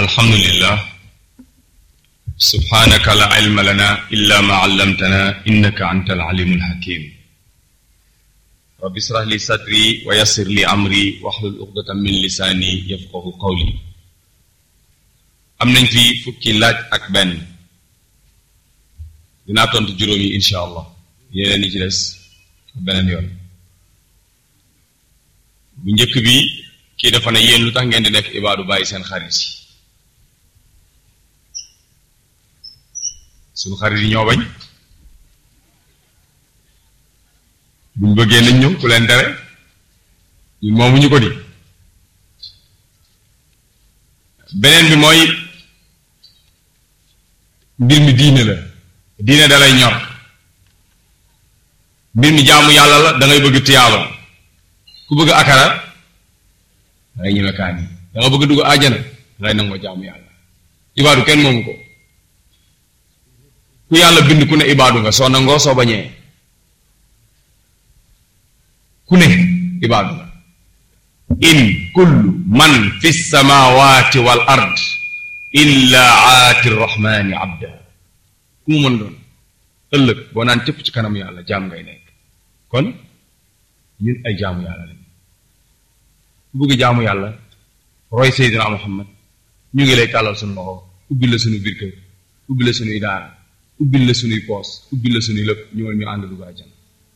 alhamdulillah subhanaka la ilma lana illa ma allamtana innaka anta alalimul hakim rabbi israh li sadri wa yassir li amri wahlul uqdatan min lisaani yafqahu qawli am nañ fi fukki laaj ak benn dinaa tontu juróom yi insha allah yeneen yi ci des beneen yoon bu njëkk bi kii dafa ne yéen lu tax ngeen di def ibaadu bàyyi seen xarit yi suñu xarit yi ñoo bañ buñ bëggee nañ ñëw ku leen tere ñun moomuñu ko di beneen bi mooy mbir mi diine la diine da lay ñor mbir mi jaamu yàlla la da ngay bëgg tiyaaba ku bëgg akara da ngay ñeme kaan yi da nga bëgg dugg àjjana da ngay nangoo jaamu yàlla ibaadu kenn moomu ko ku yàlla bind ku ne ibaadu nga soo nangoo soo bañee ku ne ibaadu nga in kullu man fi samawati wal ard illa aati rrahmani abda ku mu mën doon ëllëg boo naan cëpp ci kanam yàlla jaam ngay nekk kon ñun ay jaamu yàlla lañ ku bëgg jaamu yàlla roy seydina muhammad ñu ngi lay tàllal suñu loxo ubbi la suñu biir kër ubbi la suñuy daara ubbil la suñuy poos ubbil la suñuy lépp ñëwal ñu ànd dugg àjjana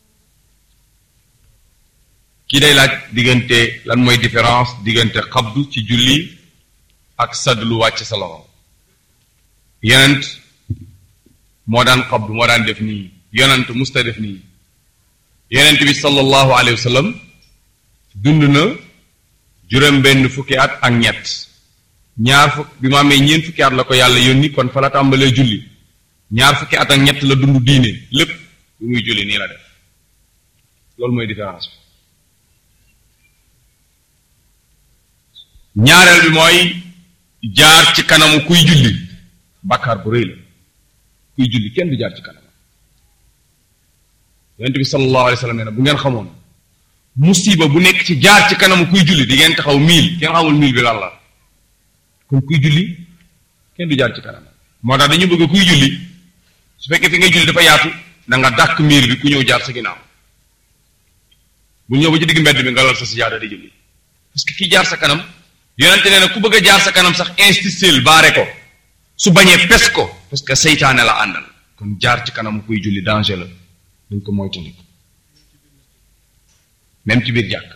kii day laaj diggante lan mooy différence diggante xabdu ci julli ak saddlu wàcc sa loxo yonent moo daan xabdu moo daan def nii yonent musta def nii yonent bi sallallahu alayhi wa sallam dund na juróom benn fukki at ak ñett ñaar fukk bi ma amee ñeent fukki at la ko yàlla yónni kon fa la tàmbalee julli ñaar fukki at ak ñett la dund diine lépp lu muy julli nii la def loolu mooy différence bi ñaareel bi mooy jaar ci kanamu kuy julli bàkkaar bu rëy la kuy julli kenn du jaar ci kanam yonent bi sallallahu alayhi wa sallam nee na bu ngeen xamoon musiba bu nekk ci jaar ci kanamu kuy julli di ngeen taxaw miil kenn xamul miil bi lan la kon kuy julli kenn du jaar ci kanam moo tax dañu bëgg kuy julli su fekkee fi ngay julli dafa yaatu na nga dàkk miir bi ku ñëw jaar sa ginnaaw bu ñëw ba ci digg mbedd bi nga lal sa sijaada di julli parce que kii jaar sa kanam yonente nee na ku bëgg a jaar sa kanam sax instistel baare ko su bañee pes ko parce que seytaane la àndal kon jaar ci kanam kuy julli danger la dañ ko moytandiku même ci biir jàkk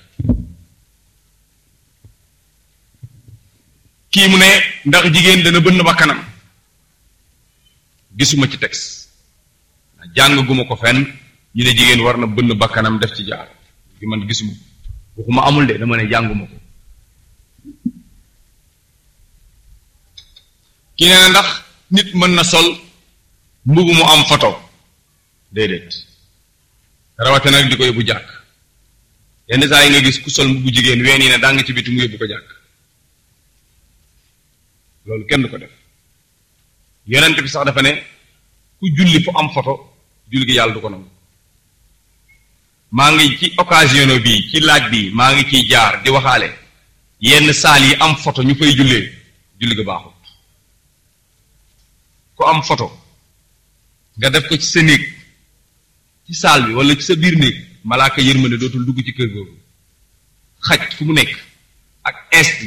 kii mu ne ndax jigéen dana bënn ba kanam gisuma ci texte jàng guma ko fenn ñu ne jigéen war na bënn bakkanam def ci jaar gi man gisuma waxuma amul de dama ne jànguma ko ki nee na ndax nit mën na sol mbubb mu am photo déedéet rawate nag di ko yóbbu jàkk yenn saa yi nga gis ku sol mbubbu jigéen ween yi ne daa nga ci biti mu yóbbu ko jàkk loolu kenn du ko def yonent bi sax dafa ne ku julli fu am photo julli gi yàlla du ko nangu maa ngi ci occasion bi ci laaj bi maa ngi ciy jaar di waxaale yenn saal yi am photo ñu fay jullee julli ga baaxut ku am photo nga def ko ci sa néeg ci saal bi wala ci sa biir néeg malaaka yërmande dootul dugg ci kër googu xaj fu mu nekk ak insti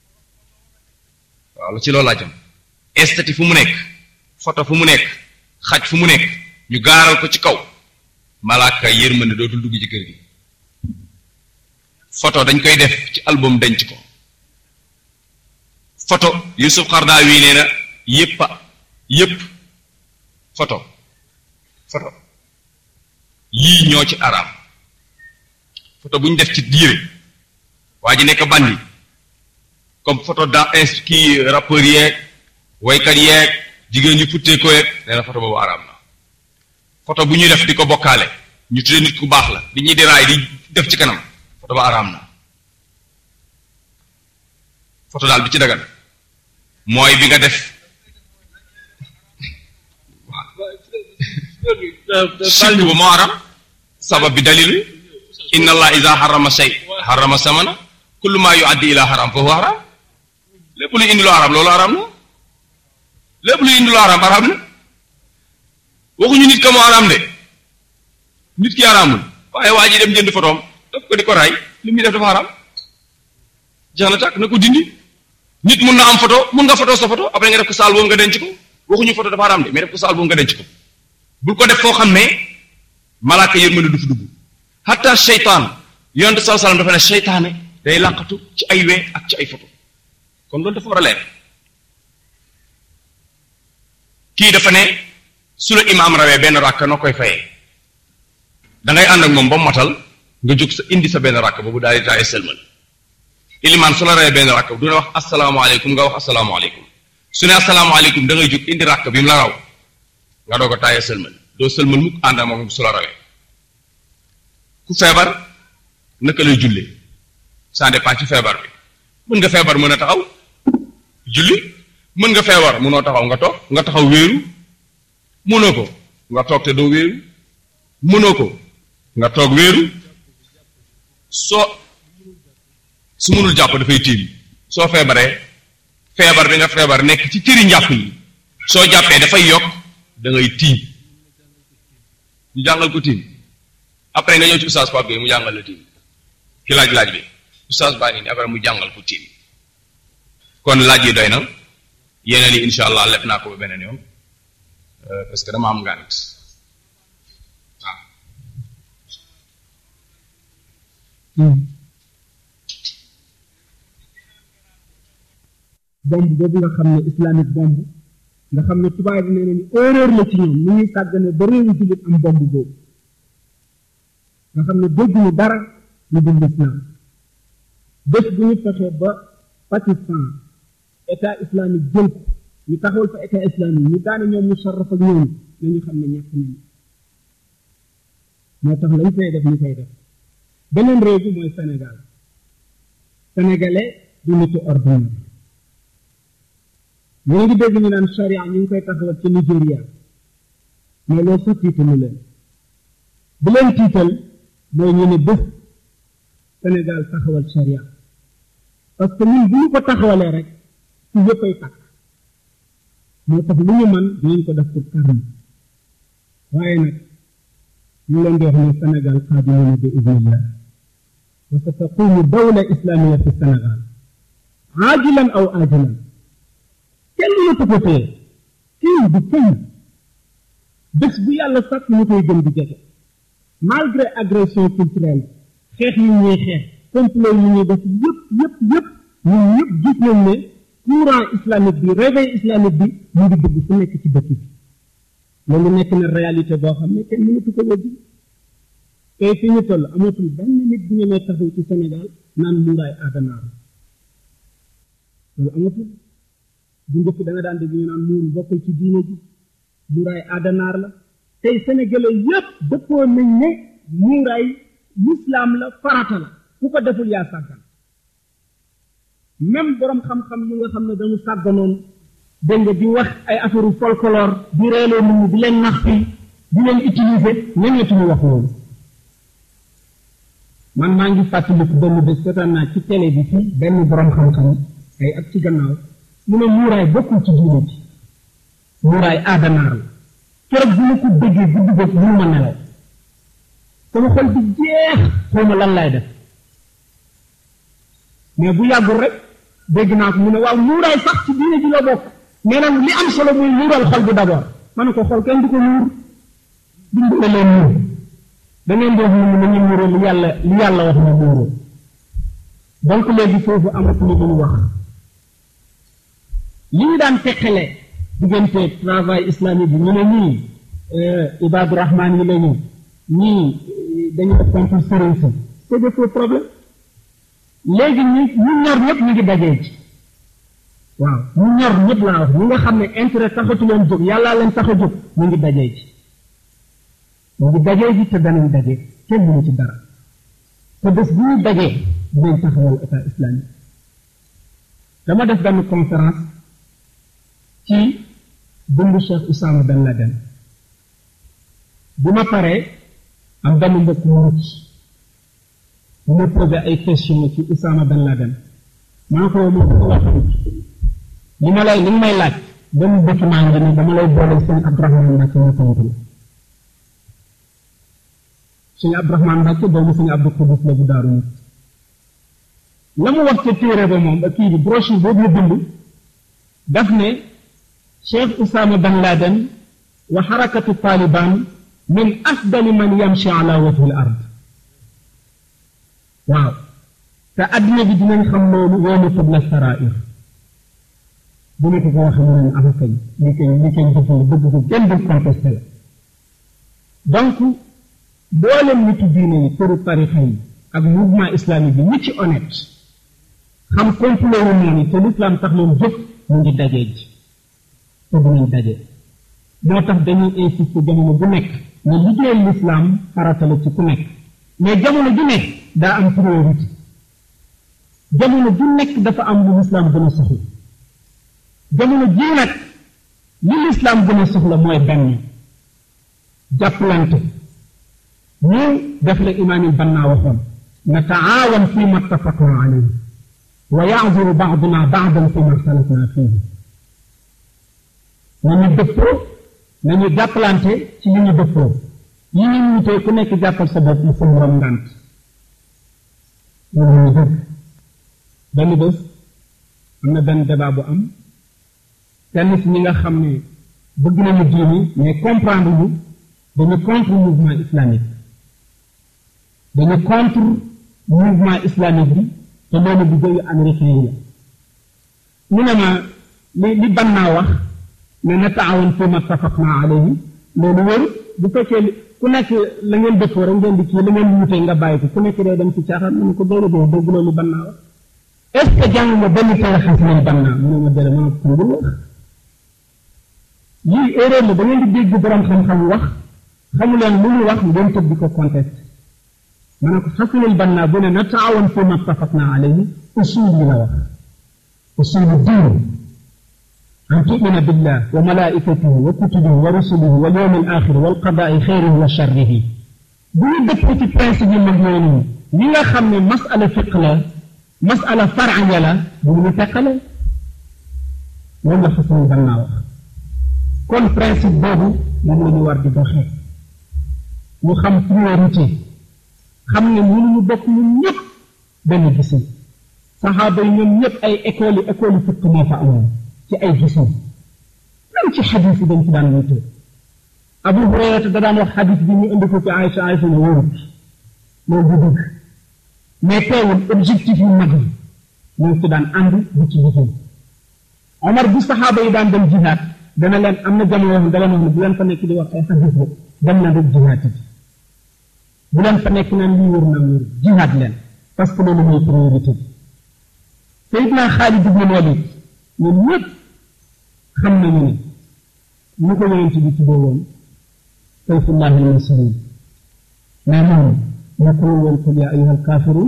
waaw ci loolu laa jëm estati fu mu nekk photo fu mu nekk xaj fu mu nekk ñu gaaral ko ci kaw malaaka yërmande dootul dugg ci kër gi photo dañ koy def ci album denc ko photo Yusuf Xardaawi nee na yépp yépp photo photo yii ñoo ci araam photo bu ñu def ci diire waa ji nekk bandi comme photo da inst kii rappeur yeeg waykat yeeg jigéen ñu futtee ko yeeg nee na photo boobu araam na photo bu ñuy def di ko bokkaale ñu tuddee nit ku baax la di ñuy di raay di def ci kanam photo ba araam na photo daal bi ci dagan mooy bi nga def sirk ba moo araam sabab bi dalil inna allah ida harama shay harama samana kullu ma yuaddi ila haram fa huwa haram lépp luy indi lu araam loolu araam na lépp luy indi lu araam araam na waxuñu nit ka mu araam de nit ki araamul waaye waa ji dem jënd fotoom daf ko di ko raay li muy def dafa araam jeex na tàkk na ko dindi nit mun na am photo mun nga photo sa photo après nga def ko saal boobu nga denc ko waxuñu photo dafa araam de mais def ko saal boobu nga denc ko bul ko def foo xam ne malaaka yërmande du fi dugg hatta seytaan yonent saa salaam dafa ne seytaane day làqatu ci ay we ak ci ay photo kon loolu dafa war a leer kii dafa ne su la imaam rawee benn ràkk noo koy fayee da ngay ànd ak moom ba matal nga jóg sa indi sa benn ràkk boobu daal di taaye sëlmal ilimaan su la rawee benn ràkk du ne wax asalaamaaleykum nga wax asalaamaaleykum su ne asalaamaaleykum da ngay jóg indi ràkk bi mu la raw nga doog a taaye sëlmal doo sëlmal mukk ànd ak moom su la rawee ku feebar naka lay jullee ça dépend ci feebar bi mën nga feebar mën a taxaw julli mën nga feebar mënoo taxaw nga toog nga taxaw wéeru mënoo ko nga toog te doo wéeru mënoo ko nga toog wéeru soo su mënul jàpp dafay tiim soo feebaree feebar bi nga feebar nekk ci cëri njàpp yi soo jàppee dafay yokk da ngay tiim ñu jàngal ko tiim après nga ñëw ci oustaz Pape Gueye mu jàngal la tiim ki laaj laaj bi oustaz baa ngi nii après mu jàngal ko tiim kon laaj yi doy na yeneen yi insha allah lef naa ko ba beneen yoon parce que dama am ngànt waaw bomb boobu nga xam ne islamique bomb nga xam ne tubaab yi nee nañu erreur la ci ñoom ni ñuy sàggane ba réewu jullit am bomb boobu nga xam ne dégguñu dara lu dul islam bés bu ñu fexe ba Pakistan état islamique jël ko ñu taxawal fa état islamique ñu daane ñoom mu sarraf ak ñooñu nañu xam ne ñàkk nañu moo tax lañ fay def ñu koy def beneen réew bi mooy Sénégal sénégalais du nitu ordinaire ñu ngi dégg ñu naan charia ñu ngi koy taxawal ci Nigéria mais loolu sax tiitalu leen bu leen tiital mooy ñu ne bés Sénégal taxawal charia parce que ñun bu ñu ko taxawalee rek ci yëppay takk moo tax lu ñu mën dinañ ko def pour karmi waaye nag ñu leen di wax ne Sénégal qaadimuuna bi idnillah wa sa taqumu dawla islamia fi Sénégal aajilan aw aajilan kenn mënatu ko téye kii bi kenn bés bu yàlla sàkk ñu koy gën di jege malgré agression culturelle xeex yi ñuy xeex complot yi ñuy def yëpp yëpp yëpp ñun ñëpp gis nañ ne courant islamique bi réveil islamique bi mu ngi dugg fu nekk ci dëkk bi loolu nekk na réalité boo xam ne kenn mënatu ko weddi tey fi ñu toll amatul benn nit bu ñu nee taxaw ci Sénégal naan muuraay aadanaar loolu amatul bu njëkk da nga daan dégg ñu naan muur bokkul ci diine ji muuraay aadanaar la tey sénégalais yépp dëppoo nañ ne muuraay lislaam la farata la ku ko deful yaa sàggan même borom xam-xam yi nga xam ne dañu sàgganoon dégg nga di wax ay affaire folklore di reeloo nit ñi di leen nax fii di leen utiliser ñemeetuñu wax loolu man maa ngi fàttaliku benn bés seetaan naa ci télé bi fii benn borom xam-xam ay ak ci gannaaw mu ne muuraay bokkul ci diine ji muuraay aadanaar la keroog bu ma ko déggee guddi bët mënu ma nelaw sama xol bi jeex xaw ma lan laay def mais bu yàggul rek dégg naa ko mu ne waaw muuraay sax ci diine ji la bokk mais nag li am solo muy muural xol bi d'abord ma ne ko xol kenn du ko muur dimbale leen muur da ngeen di wax ne nañu muuroo li yàlla li yàlla wax ne muuroo donc léegi foofu amatuñu lu ñu wax li ñu daan teqale diggante travail islamique bi ñu ne ñii ibadu rahman yi la ñu ñii dañu def contre sëriñ si c'est des faux problème léegi ñi ñu ñor ñëpp ñu ngi dajee ci waaw ñu ñor ñëpp laa wax ñi nga xam ne intérêt taxatu leen jóg yàllaa leen tax a jóg ñu ngi dajee ci ñu ngi dajee ji te danañ dajee kenn mënu ci dara te bés bu ñu dajee dinañ taxawal état islamique dama def benn conférence ci dundu Cheikh Oussama Ben Laden bu ma paree am benn mbokk mu mucc bu ma posé ay question ci Oussama Ben Laden maa ko moo ko waxamut li ma lay li nga may laaj benn document nga ni dama lay boole sëñ Abdourahmane Mbacke mu tontu la sëñ Abdourahmane Mbacke doomu sëñ Abdou Koudous la bu daaru nit la mu wax ca téere ba moom ba kii bi brochure boobu la bind daf ne Cheikh Oussama Ben Laden wa xarakatu Taliban min afdali man yamshi ala wajhi al ard waaw te addina bi dinañ xam loolu yoonu tubla sarair bu nekk ko waxee mu ne am kañ li koy li koy dëgg la dëgg ko kenn du contesté la donc mboolem nitu diine yi tëru tarixa yi ak mouvement islamique bi ñi ci honnête xam complot wu noonu te l'islam tax leen jóg mu ngi dajee ji te dinañ daje moo tax dañuy insister jamono bu nekk ne liggéeyal l'islam farata la ci ku nekk mais jamono ju nekk daa am priorité jamono ju nekk dafa am lu l'islam gën a soxla jamono jii nag li l'islam gën a soxla mooy benn jàppalante ñu def la imaam Banna waxoon nataawan fi ma ttafaqna alayhi wa yaazuru baaduna baadan fi ma xtalafna fihi nañu dëppoo nañu jàppalante ci li ñu dëppoo yi ñu wutee ku nekk jàppal sa bopp mu sa morom ngànt loolu ñu dëgg benn bés am na benn débat bu am kenn si ñi nga xam ne bëgg nañu diini mais comprendre ñu dañu contre mouvement islamique dañu contre mouvement islamique bi te loolu bu jóge américain yi la mu ne ma li li bannaa wax ne na taawoon fi ma tafaqna alayhi loolu wëru bu fekkee ku nekk la ngeen dëppoo rek ngeen di kii la ngeen wutee nga bàyyi ko ku nekk day dem ci caaxaan mu ne ko doolu doo dégg loolu bannaa wax est ce que jàng nga benn tarixa si leen bannaa mu ne ma dere ma ne ko ngul wax lii erreur la da ngeen di dégg borom xam-xam wax xamu leen lu mu wax ngeen tëb di ko conteste ma ne ko xasanul bannaa bu ne na taawoon fi ma tafaqna alayhi usul yi la wax usulu diin أن تؤمن بالله وملائكته وكتبه ورسله واليوم الآخر والقضاء خيره وشره bu ñu dëppoo ci principe yi mag noonu ñi nga xam ne masala fiq la masala faraya la bu ñu teqale loolu la xasan gannaa wax kon principe boobu moom la ñu war di doxee ñu xam priorité xam ne mënuñu bokk ñun ñëpp benn gisin saxaaba yi ñoom ñëpp ay école yi école yi fiq moo fa amoon ci ay gisin même ci xadis yi dañ ci daan wutee abu hurayrata da daan wax xadis bi ñu indi ko ci Aïcha Aïcha ne wóorut loolu du dëgg mais teewul objectif yu mag yi ñoo ci daan ànd di ci liggéey Omar bu saxaaba yi daan dem jihaad dana leen am na jamono yoo xam da leen wax ne bu leen fa nekk di wax ay xadis la dem na rek jihaad yi bu leen fa nekk naan lii wóor naa wóor jihaad leen parce que loolu mooy priorité bi Seydina Xaalid ibn Walid ñun ñëpp xam nañu ne ñu ko yonent bi tuddee woon sayfullahi almasluul mais moom nekkul woon qul yaa ayyuha alkaafiruun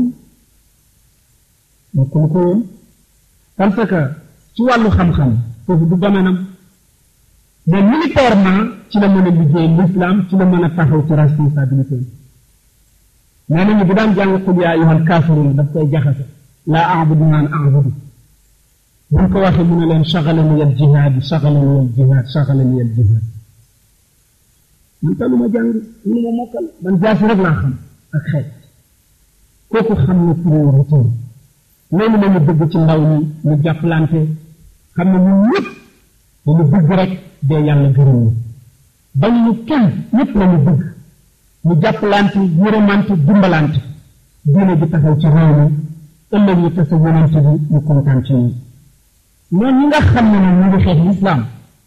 nekkul ko woon parce que ci wàllu xam-xam foofu du domaine mais militairement ci la mën a liggéey l'islam ci la mën a taxaw ci responsabilité nee nañu bu daan jàng qul yaa ayyuha alkaafiruun daf koy jaxase laa aabudu naan aabudu buñ ko waxee mu ne leen saxalani al jihaad saxalani al jihaad saxalani al jihaad man talu ma jàng mënu ma mokkal man jaasi rek laa xam ak xeet kooku xam ne priorité loolu la ñu bëgg ci ndaw ñi ñu jàppalante xam ne ñun ñëpp dañu bëgg rek dee yàlla gërëm ñu bañ ñu kenn ñëpp la ñu bëgg ñu jàppalante yërëmante dimbalante diine ji taxaw ci réew mi ëllëg ñu tase yonante bi ñu kontaan ci ñun ñoom ñi nga xam ne ñu ngi xeex lislaam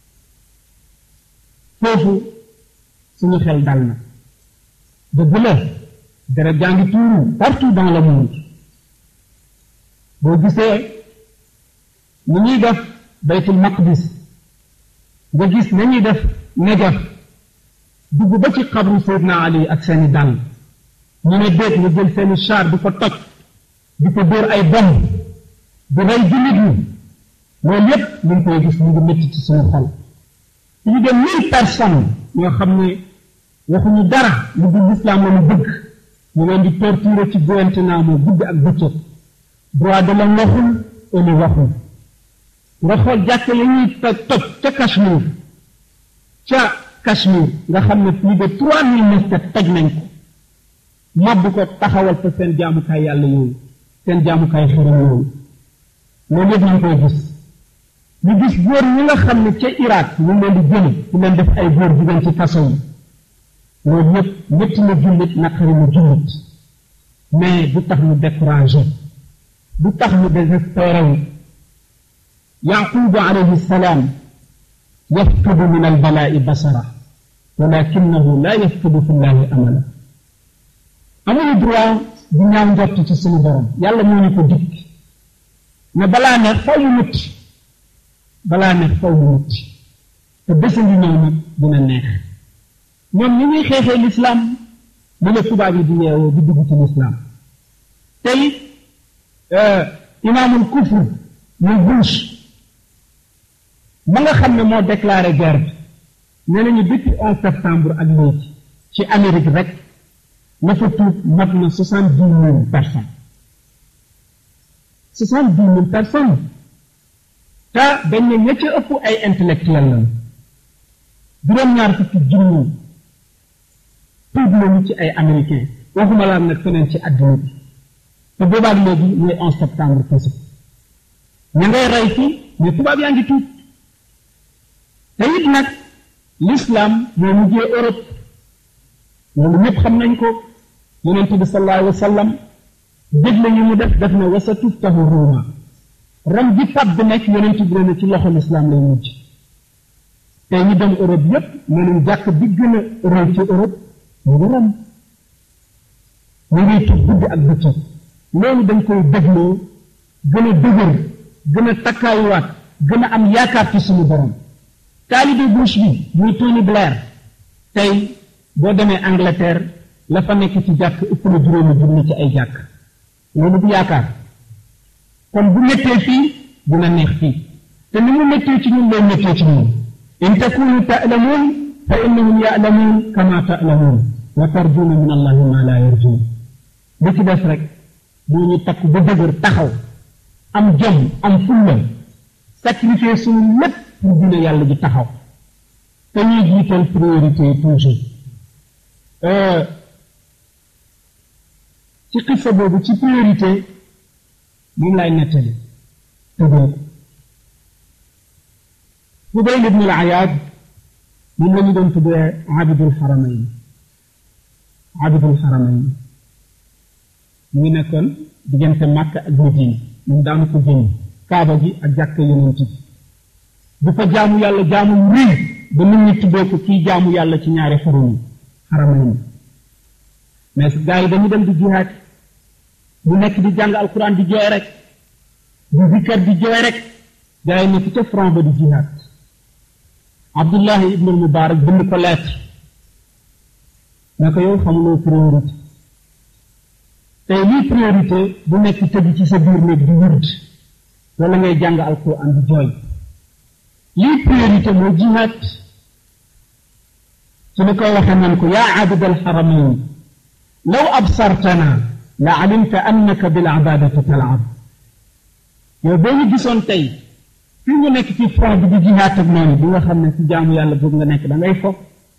foofu suñu xel dal na dëgg la dara jàngi tuuru partout dans le monde boo gisee ni ñuy def baytul maqdis nga gis nañuy def Najaf dugg ba ci xabru Seydina Ali ak seeni dàll ñu ne déet nga jël seeni char di ko toj di ko dóor ay bomb di rey jullit ñi loolu yépp ñu ngi koy gis mu ngi métti ci suñu xol ñu dem mille personnes ñoo xam ne waxuñu dara lu dul lislaam la ñu bëgg ñu leen di torturer ci Guantanamo guddi ak bëccëg droit de l'homme waxul ëli waxul nga xool jàkk ya ñuy toj toj ca Cachemire ca Cachemire nga xam ne plus de trois mille mosquées toj nañ ko màbb ko taxawal fa seen jaamukaay yàlla yooyu seen jaamukaay xërëm yooyu loolu yëpp ñu koy gis ñu gis góor ñi nga xam ne ca Irak ñu leen di jële ñu leen def ay góor jigéen ci kaso yi loolu yëpp métti na jullit naqari na jullit mais du tax ñu découragé du tax ñu désespéré wu yaqubu alayhi salaam yafqidu min albalaa'i basara walakinahu la yafqidu fi llahi amala amuñu droit di ñaaw njort ci suñu borom yàlla moo ñu ko dikk ne balaa neex faw mu mutti balaa neex faw mu mutti te bésa ngi ñëw nag dina neex ñoom ñi ñuy xeexee lislaam mu la tubaab yi di yeewoo di dugg ci lislaam tey imaamul kufr muy Bush ma nga xam ne moo déclaré guerre bi nee nañu depuis onze septembre ak léegi ci Amérique rek na fa tuub mat na soixante dix mille personnes soixante dix mille personnes te dañ ne ña ca ëpp ay intellectuel lañu juróom-ñaar fukki junni tuub nañu ci ay américain waxuma laa nag feneen ci àddina bi te boobaag léegi mooy onze septembre kese ña ngay rey fii mais tubaab yaa ngi tuub te it nag l'islam moo mujjee Europe loolu ñëpp xam nañ ko yonent bi sallallahu alayhi wa sallam dégle yi mu def def na wasa tuftahu ruuma ram ji pab bi nekk yonent bi ne ci loxo l'islam lay mujj te ñu dem Europe yépp nee nañ jàkk bi gën a rëy ci Europe mu ngi ram ñu ngi tub guddi ak bëccëg loolu dañ koy dégloo gën a dëgër gën a takkaayuwaat gën a am yaakaar ci suñu borom taalibe Bush bi muy Tony Blair tey boo demee Angleterre la fa nekk ci jàkk ëpp na juróomi junni ci ay jàkk loolu bu yaakaar kon bu méttee fii dina neex fii te ni mu méttee ci ñun lay méttee ci ñun in takunu ta'lamun fa innahum ya'lamun kama ta'lamun wa tarjuna min allahi ma la yarjun li ci des rek moo ñu takk ba dëgër taxaw am jom am fulla sacrifier suñu lépp pour dina yàlla ji taxaw te ñuy jiital priorité yi toujours ci xissa boobu ci priorité moom laay nettali tëgoo ko Fudayl ibn al-Ayaad moom la ñu doon tuddee abidul xaramayn abidul xaramayn mu ngi nekkoon diggante Màkka ak Madina moom daanu ko génn kaaba gi ak jàkka yonent bi bu fa jaamu yàlla jaamu yu rëy ba nit ñi tuddee ko kii jaamu yàlla ci ñaari xarum yi xaramayn mais gars yi dañu dem di jihaad bu nekk di jàng alquran di jooy rek di zikkar di jooy rek gars yi nekk ca front ba di jihaad Abdullahi ibnul Mubarak bind ko lettre ne ko yow xamuloo priorité tey lii priorité bu nekk tëdd ci sa biir néeg di wërd wala ngay jàng alquran di jooy lii priorité mooy jihaad su la koy waxee nan ko yaa abid alxaramayn law absartana la alimta annaka bil ibadati talab yow boo ñu gisoon tey fii nga nekk ci front bi di jihaat ak noonu bi nga xam ne ci jaamu yàlla boobu nga nekk da ngay foog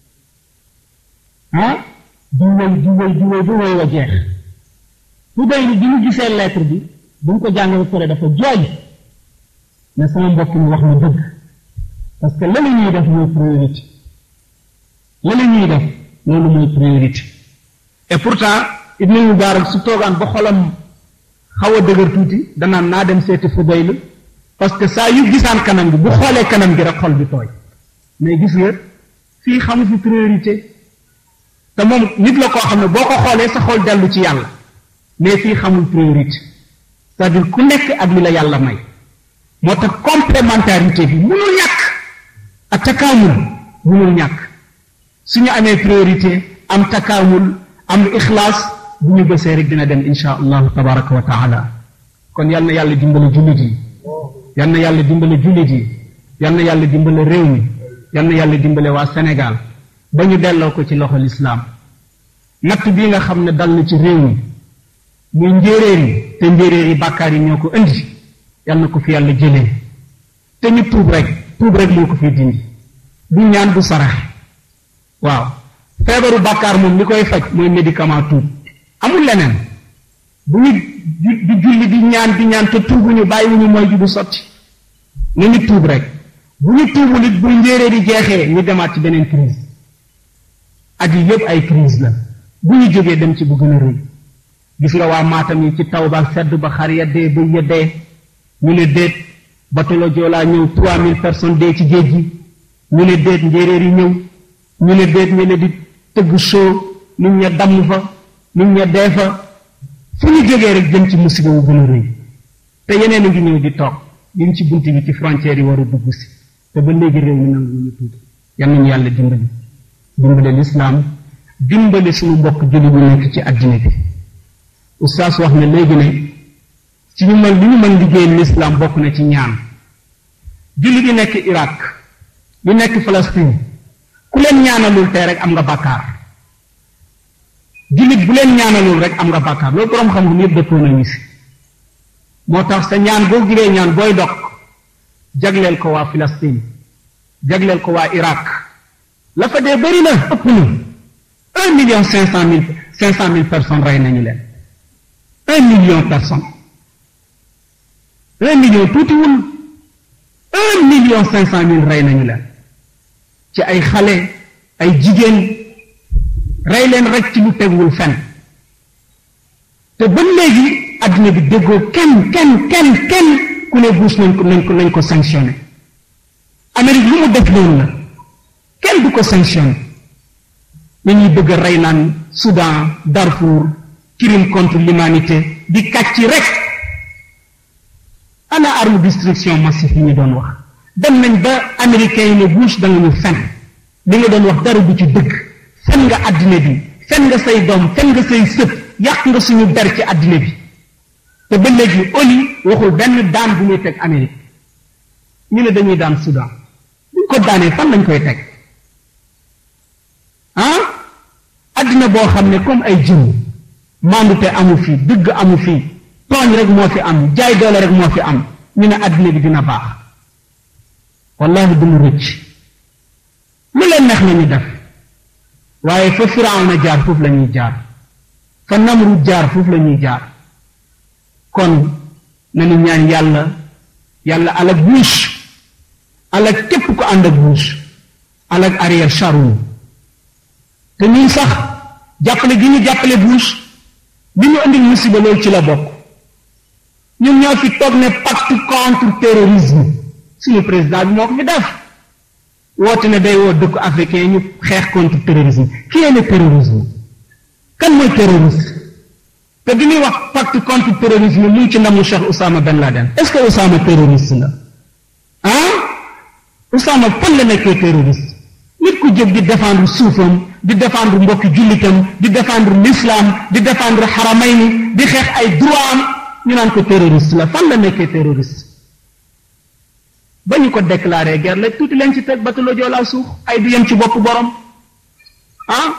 ah di wéy di wéy di wéy ba wéy wa jeex fu day bi ñu gisee lettre bi bu mu ko jàngee ba pare dafa jooy ne sama mbokk mi wax na dëgg parce que la la ñuy def mooy priorité la la ñuy def loolu mooy priorité et pourtant Ibn Mubarak su toogaan ba xolam xaw a dëgër tuuti danaan naa dem seeti Fudayl parce que saa yu gisaan kanam bi bu xoolee kanam gi rek xol bi tooy mais gis nga fii xamu fi priorité te moom nit la koo xam ne boo ko xoolee sa xol dellu ci yàlla mais fii xamul priorité c'est-à-dire ku nekk ak li la yàlla may moo tax complémentarité bi munul ñàkk ak takaamul munul ñàkk suñu amee priorité am takaamul am ixlaas bu ñu bësee rek dina dem insha allahu tabaraka wa taala kon yal na yàlla dimbale jullit yi yal na yàlla dimbale jullit yi yal na yàlla dimbale réew mi yal na yàlla dimbale waa Sénégal ba ñu delloo ko ci loxo lislaam natt bii nga xam ne dal na ci réew mi muy njéeréer yi te njéeréer yi bàkkaar yi ñoo ko indi yal na ko fi yàlla jëlee te ñu tuub rek tuub rek moo ko fi dindi du ñaan du sarax waaw feebaru bàkkaar moom li koy faj mooy médicament tuub amul leneen bu ñu di julli di ñaan di ñaan te tuubuñu bàyyiwuñu mooy ju du sotti na ñu tuub rek bu ñu tuubul it bu njéeree di jeexee ñu demaat ci beneen crise at yi yépp ay crise la bu ñu jógee dem ci bu gën a rëy gis nga waa maatam yi ci taw ba sedd ba xar ya dee ba ya dee ñu ne déet batolo joolaa ñëw trois mille personnes dee ci géej gi ñu ne déet njéeréer yi ñëw ñu ne déet ñu ne di tëgg show nit ña damm fa nit ña dee fa fu ñu jógee rek jëm ci musiba wu gën a rëy te yeneen a ngi ñëw di toog ñu ngi ci bunt bi ci frontière yi war a dugg si te ba léegi réew mi nangu ñu tuuti yal nañu yàlla dimbali dimbali lislaam dimbali suñu mbokk julli ñu nekk ci àddina bi oustaz wax na léegi ne ci ñu mën li ñu mën liggéey lislaam bokk na ci ñaan julli bi nekk Irak bi nekk Palestine ku leen ñaanalul tey rek am nga bàkkaar jullit bu leen ñaanalul rek am nga bàkkaar loolu boroom xam-xam yëpp dëppoo nañu si moo tax sa ñaan boo giree ñaan booy dog jagleel ko waa Palestine jagleel ko waa Irak la fa dee bëri na ëpp na un million cinq cent mille cinq cent mille personnes rey nañu leen un million personnes un million tuutiwul un million cinq cent mille rey nañu leen ci ay xale ay jigéen rey leen rek ci lu tegwul fen te ba léegi àddina bi déggoo kenn kenn kenn kenn ku ne Bush nañ ko nañ ko nañ ko sanctionné Amérique lu mu def loolu la kenn du ko sanctionné ñu ñuy bëgg a rey naan Soudan Darfour crime contre l'humanité di kàcc rek ana arme destruction massive yi ñu doon wax dem nañ ba américains yi ne Bush da nga ñu fen li nga doon wax dara du ci dëgg fen nga àddina bi fen nga say doom fen nga say sët yàq nga suñu der ci àddina bi te ba léegi ONU waxul benn daan bu muy teg Amérique ñu ne dañuy daan Soudan buñ ko daanee fan lañ koy teg ah àddina boo xam ne comme ay jën maandute amu fi dëgg amu fi tooñ rek moo fi am jaay doole rek moo fi am ñu ne àddina bi dina baax wallahi du mu rëcc lu leen neex la ñu def waaye fa Firawna jaar foofu la ñuy jaar fa Namrud jaar foofu la ñuy jaar kon nañu ñaan yàlla yàlla alak Bush alak képp ko ànd ak Bush alak Ariel Sharon te ñun sax jàppale gi ñu jàppale Bush bi ñu indil musiba loolu ci la bokk ñun ñoo fi toog ne pacte contre terrorisme suñu président bi moo ko fi def woote ne day woo dëkku africain ñu xeex contre terrorisme qui est le terrorisme kan mooy terroriste te bi ñuy wax pacte contre terrorisme mu ngi ci ndamu Cheikh Oussama Ben Laden est-ce que Oussama terroriste la ah Oussama fan la nekkee terroriste nit ku jóg di défendre suufam di défendre mbokki jullitam di défendre l'islam di défendre xaramayni di xeex ay droit am ñu naan ko terroriste la fan la nekkee terroriste ba ñu ko déclaré guerre la tuuti leen ci teg batalo joolaa suux ay du yem ci bopp borom ah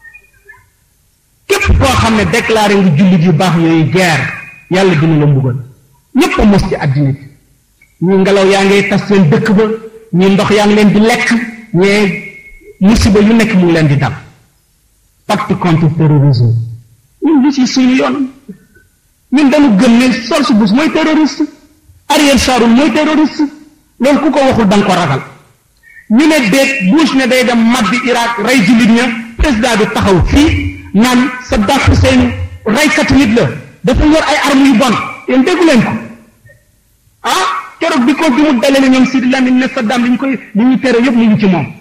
képp koo xam ne déclaré nga jullit yu baax yooyu guerre yàlla dina la mbugal ñépp a mos ci àddina bi ñi ngelaw yaa ngay tas seen dëkk ba ñi ndox yaa ngi leen di lekk ñee musiba yu nekk mu ngi leen di dal pacte contre terrorisme ñun lu ci suñu yoon ñun dañu gëm ne George Bush mooy terroriste Ariel Sharon mooy terroriste loolu ku ko waxul da nga ko ragal ñu ne déet Bush ne day dem mabbi Irak rey jullit ña président bi taxaw fii naan Saddam Hussein reykatu nit la dafa yor ay armes yu bon yéen déggu leen ko ah keroog bi ko bi mu dalee ñoom Sidi Lamine ne Saddam li ñu koy li ñu tere yëpp ñu ngi ci moom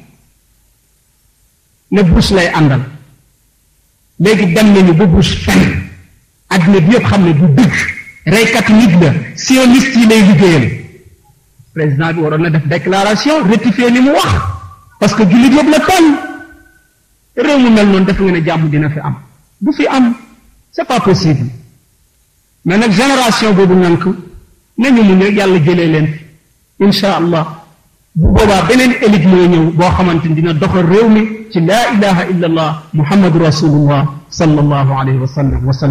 ne Bush lay àndal léegi dem nañu ba Bush fen àddina bi yëpp xam ne du dëgg reykatu nit la sioniste yi lay liggéeyal président bi waroon na def déclaration rectifier li mu wax parce que jullit yëpp la tooñ réew mu mel noonu def nga ne jàmm dina fi am du fi am c'est pas possible mais nag génération boobu nank nañu mu ne yàlla jëlee leen fi insha allah bu boobaa beneen élite mooy ñëw boo xamante ni dina doxal réew mi ci laa ilaha illa allah muhammadu rasulullah sallallahu alayhi wa sallam wa sallam